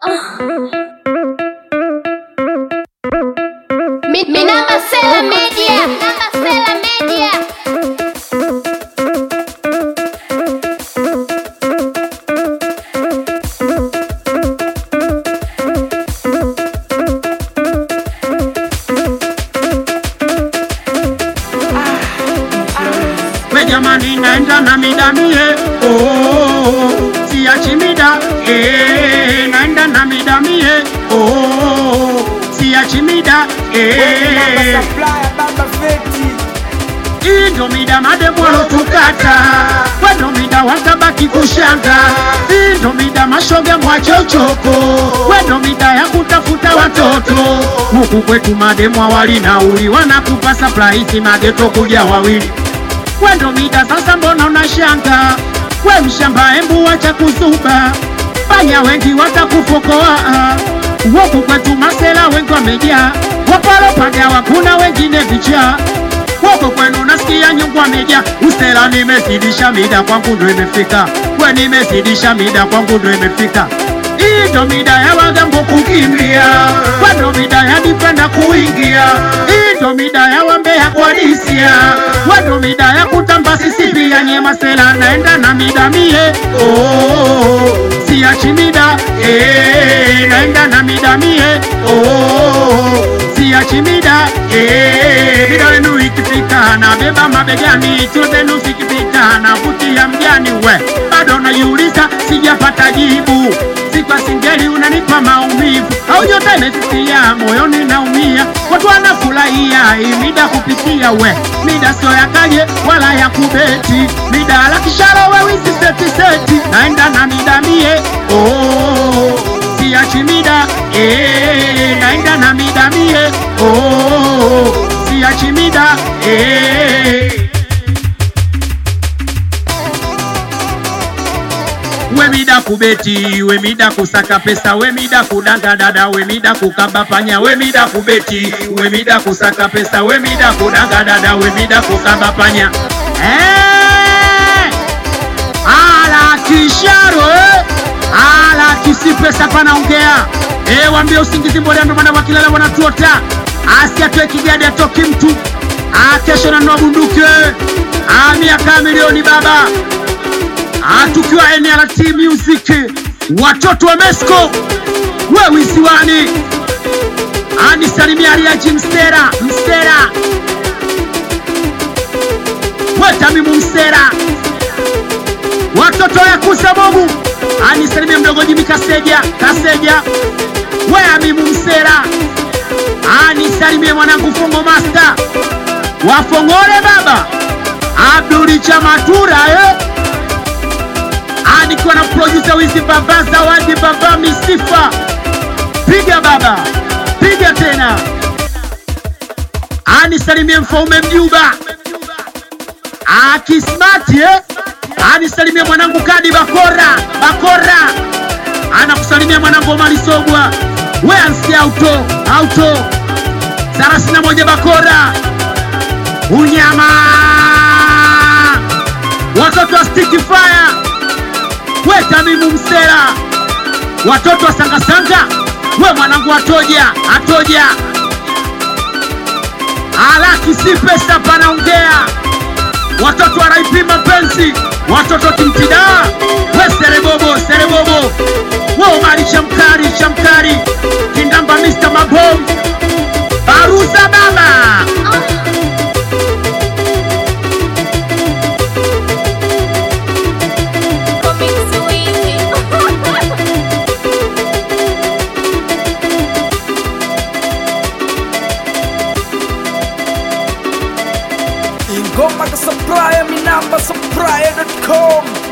Mi, mi namba Sela Media. Namba Sela Media. We jamani naenda na mida mie oh, siachi mida eh, naenda na mida mie oh, siachi mida eh, hii ndo mida mademu walotukata, we ndo mida watabaki kushanga, hii ndo mida mashoga mwache uchoko, we ndo mida ya kutafuta watoto. Huku kwetu mademu awali nauli wanakupa surprise, mageto kuja wawili we ndo mida sasa, mbona unashanga? We mshamba, embu wacha kuzuba, panya wengi watakufokoa. Huku kwetu masela wengi wamejaa, wapalopagawa kuna wengine vichaa Woko kwenu nasikia nyungu amejaa, usela nimezidisha mida kwangu ndo imefika, we nimezidisha mida kwangu ndo imefika. Hii ndo mida ya wagambo kukimbia, we ndo mida ya difenda kuingia, hii ndo mida ya wambea kuadisia, we ndo mida ya kutamba sisi pia nye masela naenda na mida mie oh, siachi mida eh, naenda na mida mie oh, siachi mida eh, mida yenu ikifika na beba mabegani, chuo zenu zikipita na vutia mjani, we bado najiuliza, sijapata jibu sikwa singeli unanipa maumivu au nyota imefifia moyoni naumia, watu wanafurahia hii mida kupitia we mida sio ya kaje wala ya kubeti, mida la kisharo we wizi seti seti, naenda na mida mie oh, siachi mida eh, naenda na mida mie oh, siachi mida eh. we mida kubeti, we mida kusaka pesa, we mida kudanga dada, we mida kukaba panya, we mida kubeti, we mida kusaka pesa, we mida kudanga dada, we mida kukaba panya. Eh! Ala kisharo eh! Ala kisi pesa panaongea eh, waambie usingizi mbona ndo maana wakilala wanatuota, asiatoe kigadi atoki mtu ah, kesho nanua bunduki ah, miaka milioni baba Ah, tukiwa NLT Music, watoto wa Mesco, we wisiwani, anisalimia Aliaji Mstera, Mstera, we Tamimu Mstera, watoto ya kusa Bobu, anisalimia mdogo Jimi Kaseja, Kaseja, we Amimu Mstera, anisalimie mwanangu Fongo Master, wafongole baba, Abduli Chamatura eh? Ah, nikiwa na producer wizi baba zawadi baba misifa, piga baba, piga tena. Ah, nisalimie mfaume mjuba akismati eh? Ah, nisalimie mwanangu kadi bakora bakora, anakusalimia mwanangu Omari Sogwa, we ansi auto auto thelathini na moja bakora unyama watoto wa sticky fire we Tamimu Msera, watoto wa sangasanga, we mwanangu atoja atoja, alaki si pesa panaongea, watoto wa raipi mapenzi, watoto timtida, we serebobo serebobo, we Omari chamkari chamkari, kindamba Mr. Mabom, baruza baba Comic Sweezy. ingoma ka supplier mi namba supplier.com